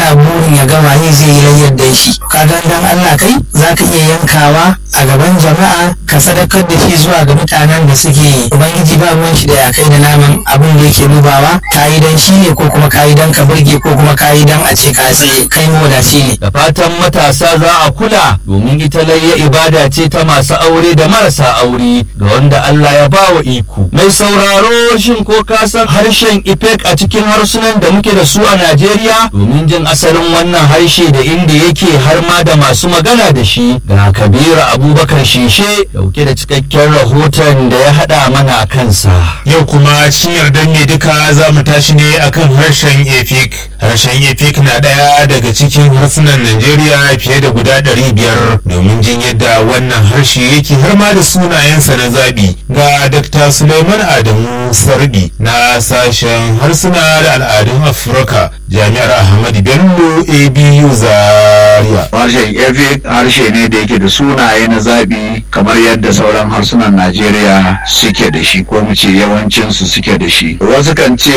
yana burin ya gama yi zai yi layyar da shi ka dan Allah kai za ka iya yankawa a gaban jama'a ka sadakar da shi zuwa ga mutanen da suke ubangiji ba ruwan shi da ya kai da naman abin da yake dubawa ka yi dan shi ne ko kuma ka yi dan ka burge ko kuma ka yi dan a ce ka tsaye kai mawadaci ne da fatan matasa za a kula domin ita layya ibada ce ta masu aure da marasa aure da wanda Allah ya ba wa iko mai sauraro shin ko ka san harshen ifek a cikin harsunan da muke da su a Najeriya domin jin asalin wannan harshe da inda yake har ma da masu magana da shi ga Kabiru Abubakar Shishe dauke da cikakken rahoton da ya hada mana kansa Yau kuma cikin yardar ne duka za mu tashi ne akan harshen Efik. Harshen Efik na ɗaya daga cikin harsunan Najeriya fiye da guda ɗari biyar domin jin yadda wannan harshe yake har ma da sunayensa na zaɓi. Ga Dr. Suleiman Adamu Sarbi na sashen harsuna da al'adun Afirka Jami'ar Ahmadu Bello ABU Zaria. harshen efik harshe ne da yake da sunaye na zaɓi kamar yadda sauran harsunan najeriya suke da shi ko mu ce yawancinsu suke da shi wasu kan ce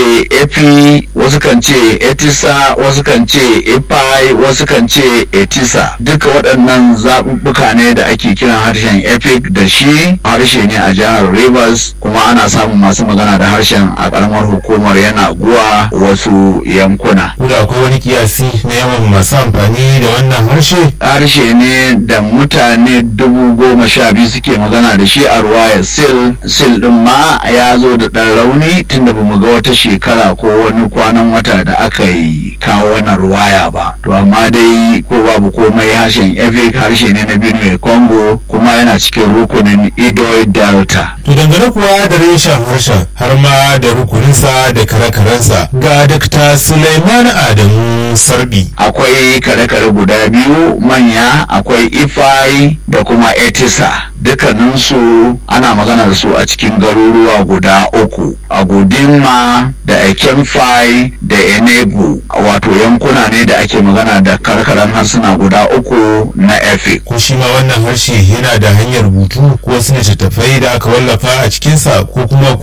efi wasu kan ce etisa wasu kan ce epai wasu kan ce etisa duka waɗannan zaɓuɓɓuka ne da ake kiran harshen efik da shi harshe ne a jihar rivers kuma ana samun masu magana da harshen a ƙaramar hukumar yana guwa wasu yankuna Ko da akwai wani kiyasi na yawan masu amfani da wannan harshe? harshe ne da mutane dubu goma sha biyu suke magana da shi a ruwaya sil sil din ma ya zo da ɗan rauni tunda bamu ga wata shekara ko wani kwanan wata da aka yi kawo wannan ruwaya ba to amma dai ko babu komai harshen efik harshe ne na benue congo kuma yana cikin rukunin idoy delta To dangane kuwa da reshen harshen har ma da rukuninsa da kare-karensa ga Dr. Suleiman Adamu Sarbi. akwai kare-kare guda biyu manya akwai ifai da kuma etisa dukkaninsu ana magana da su a cikin garuruwa guda uku a gudinma da ekemfai da enegu wato yankuna ne da ake magana da karkaran harsuna guda uku na efik Ko shi ma wannan harshe yana da hanyar rubutu ko wasu littattafai da aka wallafa a cikinsa ko kuma